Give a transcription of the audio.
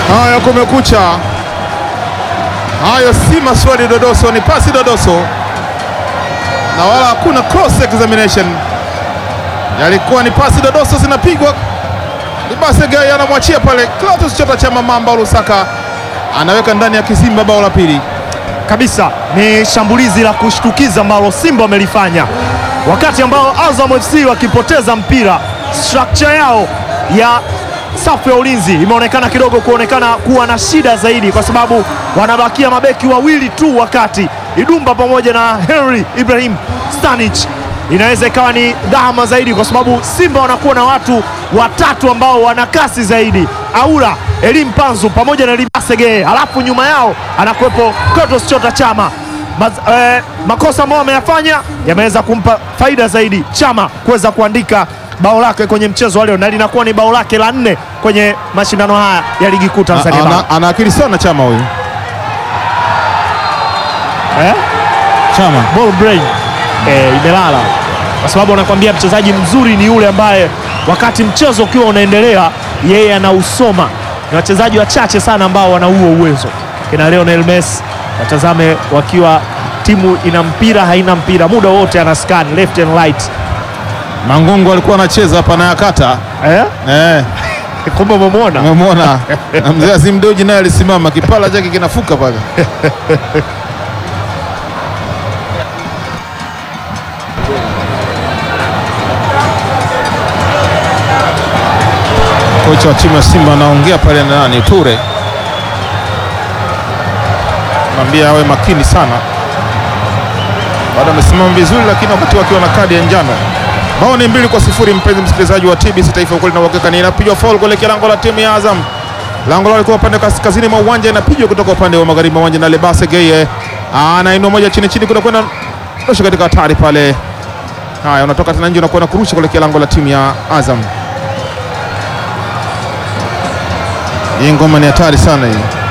Haya, kumekucha. Hayo si maswali dodoso, ni pasi dodoso, na wala hakuna cross examination. Yalikuwa ni pasi dodoso zinapigwa. Libasege anamwachia pale Clatous Chota Chama, Mamba Lusaka anaweka ndani ya kizimba bao la pili. kabisa ni shambulizi la kushtukiza ambalo Simba wamelifanya wakati ambao Azam FC wakipoteza mpira. Structure yao ya safu ya ulinzi imeonekana kidogo kuonekana kuwa na shida zaidi, kwa sababu wanabakia mabeki wawili tu, wakati Idumba pamoja na Henry Ibrahim Stanic inaweza ikawa ni dhama zaidi, kwa sababu Simba wanakuwa na watu watatu ambao wana kasi zaidi, Aura Elim Panzu pamoja na Libasege, halafu nyuma yao anakuwepo Clatous Chota Chama. Maz, eh, makosa ambayo ameyafanya yameweza kumpa faida zaidi Chama kuweza kuandika bao lake kwenye mchezo wa leo na linakuwa ni bao lake la nne kwenye mashindano haya ya ligi kuu Tanzania bara. Ana, ana akili sana Chama huyu Eh? Chama. ball brain eh, imelala kwa sababu anakuambia mchezaji mzuri ni yule ambaye wakati mchezo ukiwa unaendelea yeye anausoma. Ni wachezaji wachache sana ambao wana huo uwezo, kina Lionel Messi watazame wakiwa timu ina mpira haina mpira, muda wote ana scan left and right Mangungu alikuwa anacheza hapa na yakata eh? eh, Kumbe umemwona umemwona na mzee Azim Deuji naye alisimama, kipala chake kinafuka pale. Kocha wa timu ya Simba anaongea pale na nani, Ture mwambia awe makini sana, bado amesimama vizuri, lakini wakati wakiwa na kadi ya njano. Bao ni mbili kwa sifuri, mpenzi msikilizaji wa TBC Taifa, ukweli na uhakika. Ni inapigwa foul kuelekea lango la timu ya Azam. Lango lao likuwa upande kaskazini mwa uwanja, inapigwa kutoka upande wa magharibi mwa uwanja na Lebase Geye anainua moja chini chini, kuna kwenda rusha katika hatari pale. Haya, unatoka tena nje, unakwenda kurusha kuelekea lango la timu ya Azam. Hii ngoma ni hatari sana hii.